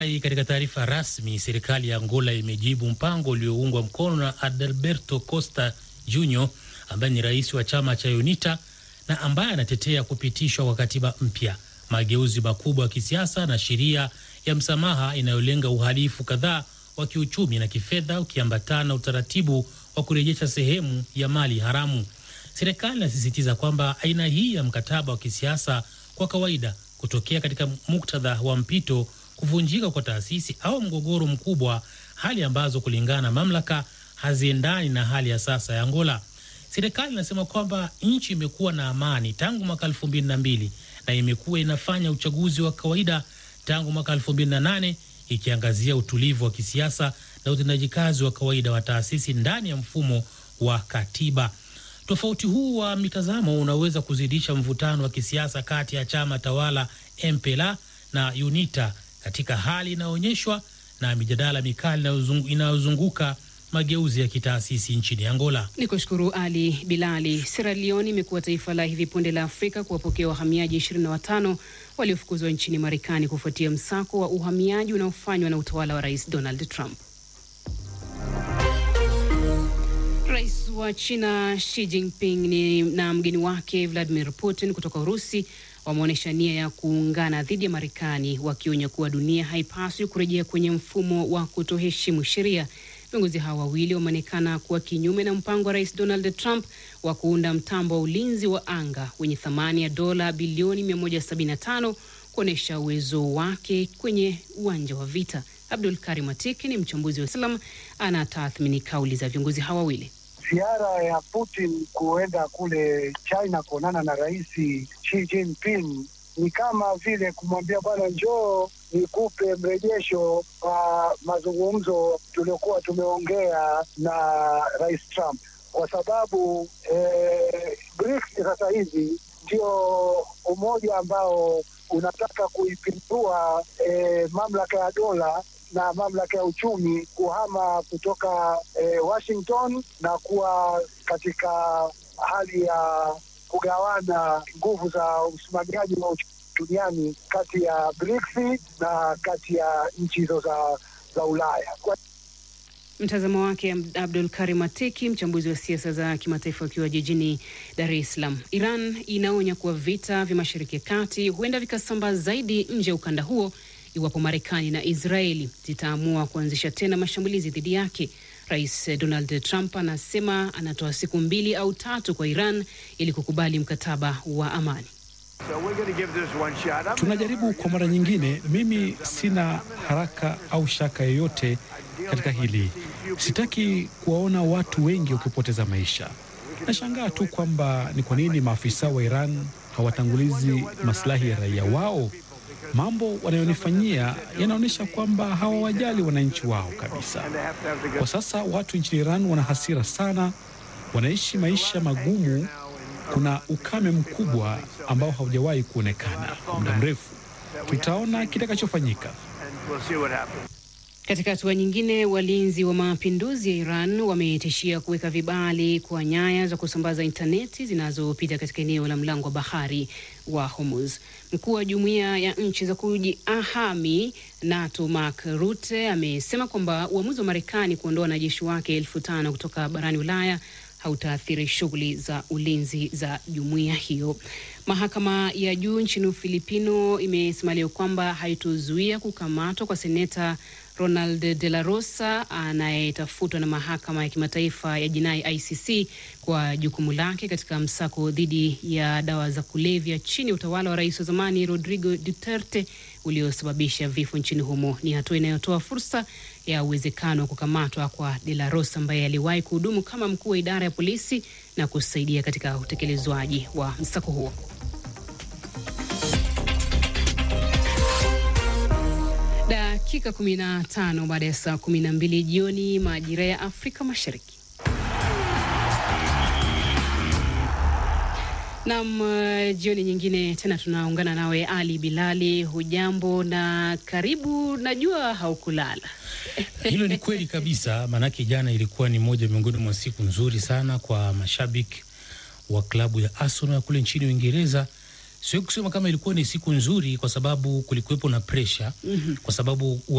Katika taarifa rasmi, serikali ya Angola imejibu mpango ulioungwa mkono na Adalberto Costa Junior ambaye ni rais wa chama cha UNITA na ambaye anatetea kupitishwa kwa katiba mpya, mageuzi makubwa ya kisiasa na sheria ya msamaha inayolenga uhalifu kadhaa wa kiuchumi na kifedha, ukiambatana na utaratibu wa kurejesha sehemu ya mali haramu. Serikali inasisitiza kwamba aina hii ya mkataba wa kisiasa kwa kawaida kutokea katika muktadha wa mpito, kuvunjika kwa taasisi au mgogoro mkubwa, hali ambazo kulingana na mamlaka haziendani na hali ya sasa ya Angola. Serikali inasema kwamba nchi imekuwa na amani tangu mwaka elfu mbili na mbili na imekuwa inafanya uchaguzi wa kawaida tangu mwaka elfu mbili na nane ikiangazia utulivu wa kisiasa na utendaji kazi wa kawaida wa taasisi ndani ya mfumo wa katiba. Tofauti huu wa mitazamo unaweza kuzidisha mvutano wa kisiasa kati ya chama tawala MPLA na UNITA katika hali inayoonyeshwa na mijadala mikali inayozunguka mageuzi ya kitaasisi nchini Angola. Ni kushukuru Ali Bilali. Sierra Leone imekuwa taifa la hivi punde la Afrika kuwapokea wahamiaji 25 waliofukuzwa nchini Marekani kufuatia msako wa uhamiaji unaofanywa na utawala wa Rais Donald Trump. Rais wa China Xi Jinping ni na mgeni wake Vladimir Putin kutoka Urusi wameonyesha nia ya kuungana dhidi ya Marekani, wakionya kuwa dunia haipaswi kurejea kwenye mfumo wa kutoheshimu sheria. Viongozi hawa wawili wameonekana kuwa kinyume na mpango wa Rais Donald Trump wa kuunda mtambo wa ulinzi wa anga wenye thamani ya dola bilioni 175 kuonyesha uwezo wake kwenye uwanja wa vita. Abdul Karim Atiki ni mchambuzi wa Islam, anatathmini kauli za viongozi hawa wawili. Ziara ya Putin kuenda kule China kuonana na Rais Xi Jinping ni kama vile kumwambia bwana, njoo nikupe mrejesho wa mazungumzo tuliokuwa tumeongea na Rais Trump, kwa sababu eh, BRICS sasa hivi ndio umoja ambao unataka kuipindua eh, mamlaka ya dola na mamlaka ya uchumi kuhama kutoka eh, Washington na kuwa katika hali ya kugawana nguvu za usimamiaji wa uchumi duniani kati ya BRICS na kati ya nchi hizo za, za Ulaya. Kwa... Mtazamo wake Abdul Karim Atiki, mchambuzi wa siasa za kimataifa akiwa jijini Dar es Salaam. Iran inaonya kuwa vita vya Mashariki ya Kati huenda vikasambaa zaidi nje ya ukanda huo iwapo Marekani na Israeli zitaamua kuanzisha tena mashambulizi dhidi yake. Rais Donald Trump anasema anatoa siku mbili au tatu kwa Iran ili kukubali mkataba wa amani. So tunajaribu kwa mara nyingine. Mimi sina haraka au shaka yoyote katika hili. Sitaki kuwaona watu wengi wakipoteza maisha. Nashangaa tu kwamba ni kwa nini maafisa wa Iran hawatangulizi maslahi ya raia wao. Mambo wanayonifanyia yanaonyesha kwamba hawawajali wananchi wao kabisa. Kwa sasa watu nchini Iran wana hasira sana, wanaishi maisha magumu. Kuna ukame mkubwa ambao haujawahi kuonekana kwa muda mrefu. Tutaona kitakachofanyika. Katika hatua nyingine, walinzi wa mapinduzi ya Iran wametishia kuweka vibali kwa nyaya za kusambaza intaneti zinazopita katika eneo la mlango wa bahari wa Hormuz. Mkuu wa jumuiya ya nchi za kujihami NATO Mark Rutte amesema kwamba uamuzi wa Marekani kuondoa wanajeshi wake elfu tano kutoka barani Ulaya hautaathiri shughuli za ulinzi za jumuiya hiyo. Mahakama ya juu nchini Ufilipino imesema leo kwamba haitozuia kukamatwa kwa seneta Ronald De La Rosa anayetafutwa na mahakama ya kimataifa ya jinai ICC kwa jukumu lake katika msako dhidi ya dawa za kulevya chini ya utawala wa rais wa zamani Rodrigo Duterte uliosababisha vifo nchini humo. Ni hatua inayotoa fursa ya uwezekano wa kukamatwa kwa De La Rosa ambaye aliwahi kuhudumu kama mkuu wa idara ya polisi na kusaidia katika utekelezwaji wa msako huo. Dakika 15 baada ya saa 12 jioni majira ya Afrika Mashariki. Nam, uh, jioni nyingine tena tunaungana nawe Ali Bilali. Hujambo na karibu. Najua haukulala Hilo ni kweli kabisa, maanake jana ilikuwa ni moja miongoni mwa siku nzuri sana kwa mashabiki wa klabu ya Arsenal kule nchini Uingereza. Siwezi kusema kama ilikuwa ni siku nzuri kwa sababu kulikuwepo na presha, mm -hmm. kwa sababu